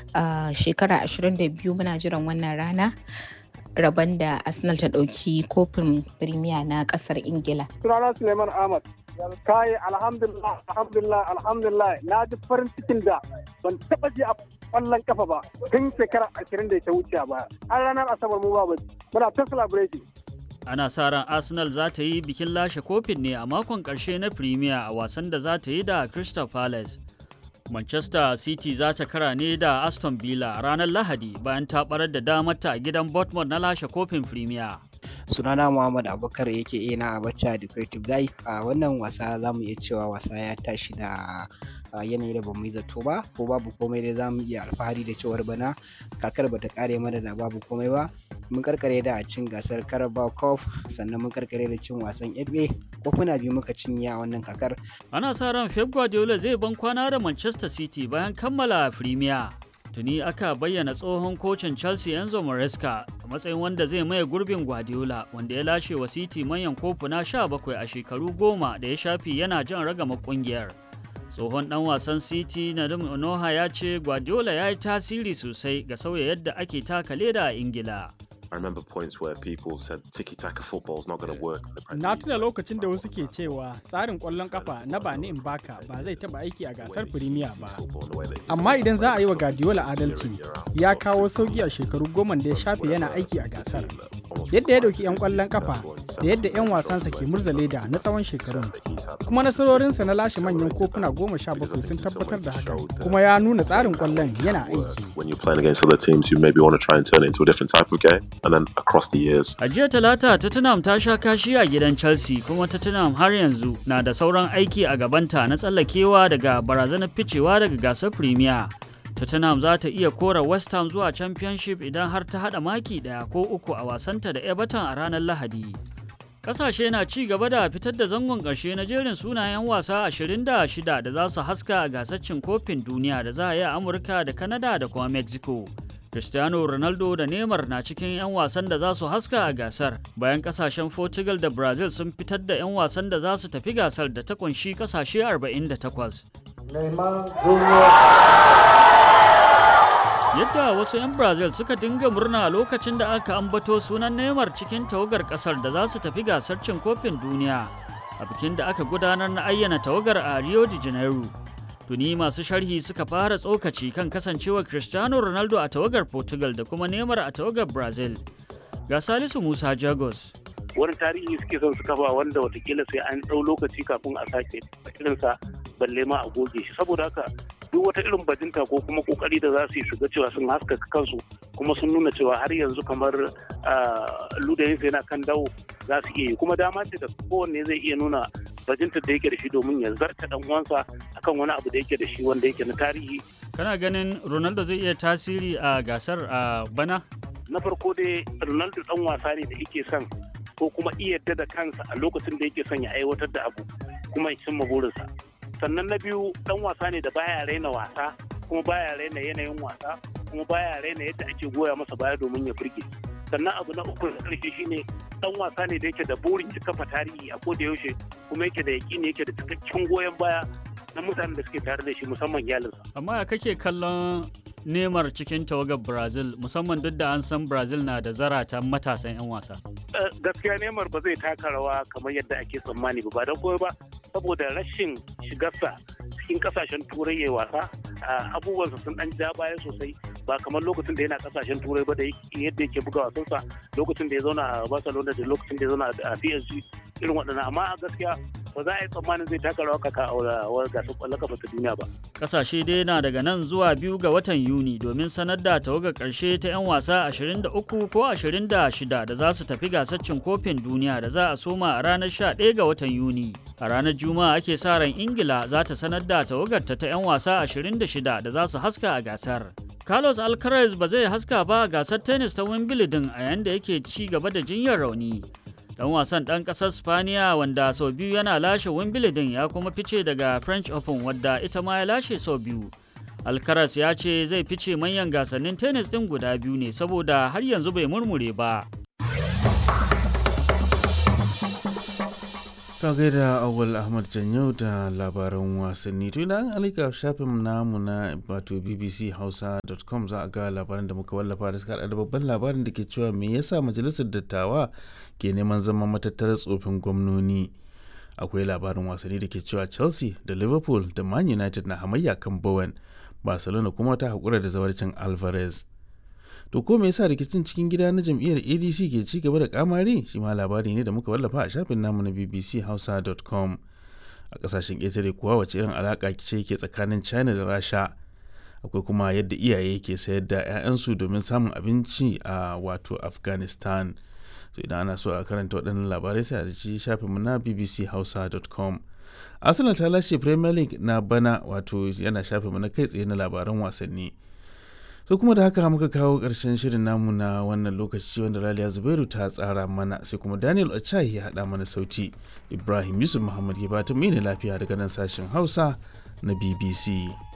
a shekara 22 muna jiran wannan rana rabon da Arsenal ta ɗauki kofin Premier na ƙasar Ingila. Sunana Suleiman Ahmad. Kai alhamdulillah alhamdulillah alhamdulillah na ji farin cikin da ban taɓa ji a ƙwallon kafa ba tun shekara ashirin da ta wuce ba. An ranar Asabar mu ba muna ta celebration. Ana sa ran Arsenal za ta yi bikin lashe kofin ne a makon ƙarshe na Premier a wasan da za ta yi da Crystal Palace. Manchester City za ta kara ne da Aston Villa ranar Lahadi bayan ta barar da damarta a gidan Bournemouth na lashe kofin Premier. sunana Muhammad Abubakar yake ina a bacca da Creative Guy a wannan wasa za mu iya cewa wasa ya tashi da yanayi da ba mu yi zato ba ko babu komai dai za mu iya alfahari da cewar bana kakar bata kare mana da babu komai ba mun karkare da cin gasar Carabao Cup sannan mun karkare da cin wasan FA kofuna biyu muka cinye a wannan kakar Ana sa ran Pep Guardiola zai ban kwana da Manchester City bayan kammala Premier. Tuni aka bayyana tsohon kocin Chelsea Enzo Maresca a matsayin wanda zai maye gurbin Guardiola wanda ya lashe wa City manyan kofuna 17 a shekaru goma da ya shafi yana jan ragama kungiyar. Tsohon dan wasan City na Onoha ya ce Guardiola ya yi tasiri sosai ga sauya yadda ake taka leda a Ingila. I remember points where people said tiki-taka football is not going to work. in the Premier Na League. tuna lokacin da wasu ke cewa tsarin ƙwallon kafa na bani in baka ba zai taɓa aiki a gasar Firimiya ba. Football in the way that it is. Amma idan za a yi wa Guardiola adalci, ya kawo sauki a shekaru goma da ya shafe yana aiki a gasar. Yadda ya ɗauki 'yan ƙwallon kafa da yadda 'yan wasansa ke murza leda na tsawon shekarun. Kuma nasarorinsa na lashe manyan kofuna goma sha bakwai sun tabbatar da hakan. Kuma ya nuna tsarin ƙwallon yana aiki. When you're playing against other teams who maybe want to try and turn it into a different type of game, and then across the years, A jiya talata Tottenham ta sha kashi a gidan Chelsea kuma Tottenham har yanzu na da sauran aiki a gabanta na tsallakewa daga barazanar ficewa daga gasar Premier. Tottenham za ta iya kora West Ham zuwa Championship idan har ta hada maki daya ko uku a wasanta da Everton a ranar Lahadi. Kasashe na ci gaba da fitar da zangon ƙarshe na jerin sunayen wasa 26 da za su haska a gasar cin kofin duniya da za a yi a Amurka da Canada da kuma Mexico. Cristiano Ronaldo da Neymar na cikin 'yan wasan da za su haska a gasar bayan kasashen Portugal da Brazil sun fitar da 'yan wasan da za su tafi gasar da ta kunshi kasashe 48. Yadda wasu 'yan Brazil suka dinga murna lokacin da aka ambato sunan Neymar cikin tawagar kasar da za su tafi gasar cin kofin duniya a bikin da aka gudanar na ayyana tawagar a Rio de Janeiro. Tuni masu sharhi suka fara tsokaci kan kasancewar Cristiano Ronaldo a tawagar Portugal da kuma Neymar a tawagar Brazil. Ga Salisu Musa Jagos. wani tarihi suke son su kafa wanda watakila sai an ɗau lokaci kafin a sake irinsa balle ma a goge shi saboda haka duk wata irin bajinta ko kuma kokari da za su yi su ga cewa sun haskaka kansu kuma sun nuna cewa har yanzu kamar ludayinsa yana kan dawo za su iya yi kuma dama ce da kowanne zai iya nuna bajintar da yake da shi domin ya zarta dan uwansa akan wani abu da yake da shi wanda yake na tarihi Kana ganin Ronaldo zai iya tasiri a gasar a bana? na farko dai ronaldo dan wasa ne da yake son ko kuma iya yadda da kansa a lokacin da yake son ya aiwatar da abu kuma ya cimma burinsa sannan na biyu dan wasa ne da baya raina wasa kuma baya raina yanayin wasa kuma baya raina yadda ake goya masa baya domin ya burge sannan abu na uku da karshe shine dan wasa ne da yake da burin ya kafa tarihi a koda yaushe kuma yake da yakini yake da cikakken goyon baya na mutanen da suke tare da shi musamman iyalinsa Amma ya kake kallon Neymar cikin tawagar Brazil musamman duk da an san Brazil na da zaratan matasan 'yan wasa. Eh, gaskiya Neymar ba zai taka rawa kamar yadda ake tsammani ba ba don koyo ba saboda rashin shigarsa cikin kasashen turai ya wasa ah, abubuwansa sun dan ja baya sosai ba kamar lokacin da yana kasashen turai ba da yake- yadda yake buga wasansa lokacin da ya zauna a Barcelona da lokacin da ya zauna a PSG irin waɗannan amma a gaskiya ba za a yi tsammanin zai taka rawa kaka a wa- gasar ƙwallon kafa ta duniya ba. Kasashe dai na daga nan zuwa biyu ga watan Yuni domin sanar da tawagar ƙarshe ta 'yan wasa 23 ko 26 da za su tafi gasar cin kofin duniya da za a soma a ranar 11 ga watan Yuni. A ranar Juma'a ake sa ran Ingila za ta sanar da tawagarta ta 'yan wasa 26 da za su haska a gasar. Carlos Alcaraz ba zai haska ba a gasar tennis ta Wimbledon a yayin da yake ci gaba da jinyar rauni. Dan wasan ɗan ƙasar Spaniya wanda sau biyu yana lashe Wimbledon ya kuma fice daga French Open wadda ita ma ya lashe sau biyu. Alcaraz ya ce zai fice manyan gasannin tennis ɗin guda biyu ne saboda har yanzu bai murmure ba. ta gaida awal ahmad janyau da labaran wasanni to idan an alika shafin namu na wato bbchausa.com za a ga labaran da muka wallafa da suka da babban labarin da ke cewa me yasa majalisar dattawa ke neman zama matattarar tsofin gwamnoni akwai labarin wasanni da ke cewa chelsea da liverpool da man united na hamayya kan bowen barcelona kuma ta haƙura da zawarcin alvarez to ko me yasa rikicin cikin gida na jam'iyyar adc ke ci gaba da kamari shi ma labari ne da muka wallafa a shafin namu na bbchausa.com a kasashen ƙetare kuwa wace irin alaƙa ce ke tsakanin china da rasha akwai kuma yadda iyaye ke sayar da 'ya'yansu domin samun abinci a wato afghanistan so idan ana so a karanta waɗannan labarai sai a ci shafinmu na bbchausa.com arsenal ta lashe premier league na bana wato yana shafinmu na kai tsaye na labaran wasanni so kuma da haka muka kawo ƙarshen shirin namu na wannan lokaci wanda raliya zubairu ta tsara mana sai kuma daniel ochai ya haɗa mana sauti ibrahim yusuf muhammad ya bata mai lafiya daga nan sashen hausa na bbc